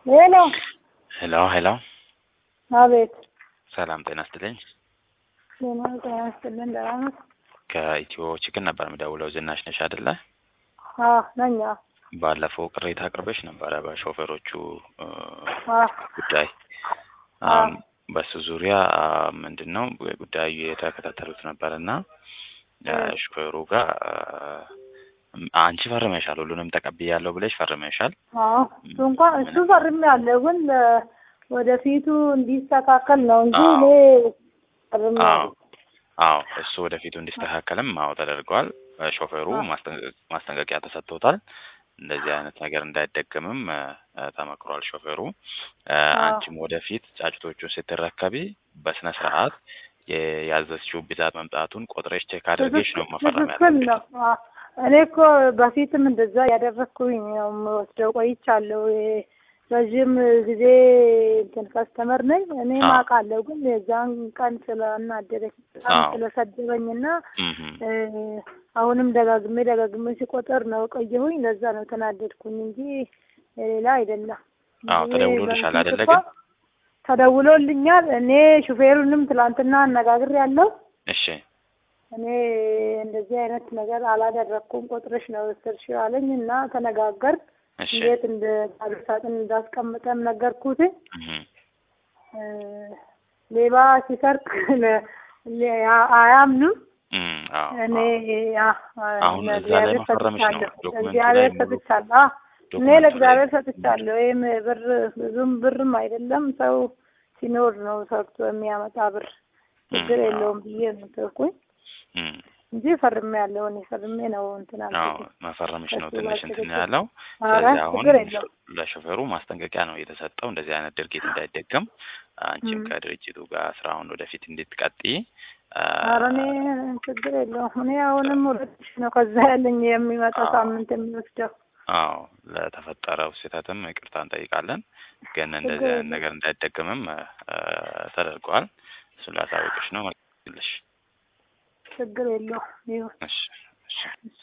ሄሎ ሄሎ ሄሎ፣ አቤት። ሰላም ጤና ይስጥልኝ። ጤና ጤና ይስጥልን። ደህና ነህ? ከኢትዮ ችግር ነበር የምደውለው። ዝናሽ ነሽ አይደለ? አዎ ነኝ። አዎ ባለፈው ቅሬታ አቅርበሽ ነበረ በሾፌሮቹ እ አዎ ጉዳይ አሁን በሱ ዙሪያ ምንድን ነው ጉዳዩ የተከታተሉት ነበር እና ሾፌሩ ጋር አንቺ ፈርመሻል፣ ሁሉንም ተቀብያለሁ ብለሽ ፈርመሻል። አዎ እሱ እንኳን እሱ ፈርሜያለሁ፣ ግን ለ- ወደፊቱ እንዲስተካከል ነው እንጂ አዎ። እኔ አዎ ፈርሜያለሁ። አዎ እሱ ወደፊቱ እንዲስተካከልም አዎ ተደርጓል። ሾፌሩ አዎ። ማስጠንቀ- ማስጠንቀቂያ ተሰጥቶታል። እንደዚህ አይነት ነገር እንዳይደገምም እ፣ ተመክሯል ሾፌሩ። እ፣ አዎ። አንቺም ወደፊት ጫጭቶቹን ስትረከቢ በስነ ስርዓት የያዘችው ብዛት መምጣቱን ቆጥረሽ ቼክ አድርገሽ ነው መፈረም ትክክል ያለብሽ። ነው። አዎ። እኔ እኮ በፊትም እንደዛ ያደረግኩኝ ነው የምወስደው ቆይቻለሁ። የ- ረዥም ጊዜ እንትን ከስተመር ነኝ እኔ አዎ። ማውቃለሁ። ግን የዛን ቀን ስላናደደኝ በጣም አዎ። ስለሰደበኝና እምም። እ፣ አሁንም ደጋግሜ ደጋግሜ ሲቆጥር ነው ቆየሁኝ። ለዛ ነው ተናደድኩኝ እንጂ ሌላ አይደለም። አዎ እኔ ተደውሎልሻል በፊት አይደለ? እኮ ግን ተደውሎልኛል። እኔ ሹፌሩንም ትላንትና አነጋግር ያለው እሺ እኔ እንደዚህ አይነት ነገር አላደረግኩም ቆጥረሽ ነው ወሰድሽው አለኝ እና ተነጋገር እሺ እንዴት እንደ ባዶ ሳጥን እንዳስቀምጠም ነገርኩት። እምም። እ፣ ሌባ ሲሰርቅ ለ- ለ- አያምኑም። እም፣ አዎ እኔ አዎ አ- አሁን እዛ ላይ ለእግዚአብሔር መፈረምሽ ነው ሰጥቻለሁ። ዶክመንቱ ላይ ለእግዚአብሔር ሙሉ ሰጥቻለሁ። አዎ፣ እኔ ዶክመንቱ ላይ ለእግዚአብሔር ሰጥቻለሁ። ይህም ብር ብዙም ብርም አይደለም ሰው ሲኖር ነው ሰርቶ የሚያመጣ ብር ችግር እም፣ አዎ የለውም ብዬ ነው ተውኩኝ እም። እንጂ ፈርሜ ያለው እኔ ፈርሜ ነው እንትን አዎ አልኩት። መፈረምሽ ነው ከሱ ትንሽ ጋር እንትን ችግር ያለው። ኧረ ስለዚህ አሁን ችግር የለውም። ለሾፌሩ ማስጠንቀቂያ ነው የተሰጠው፣ እንደዚህ አይነት ድርጊት እንዳይደገም አንቺም እም። ከድርጅቱ ጋር ስራውን ወደፊት እንድትቀጥይ አ፣ ኧረ እኔ ችግር የለውም። እኔ አሁንም ሁለት ሺህ ነው ከዛ ያለኝ የሚመጣው አዎ ሳምንት የሚወስደው አዎ ለተፈጠረው ስህተትም ይቅርታ እንጠይቃለን። ግን እንደዚህ ችግር አይነት የለውም። ነገር እንዳይደገምም አ፣ ተደርጓል። እሱን ላሳውቅሽ ነው። መልሽ ችግር የለውም ይሁን። እሺ እሺ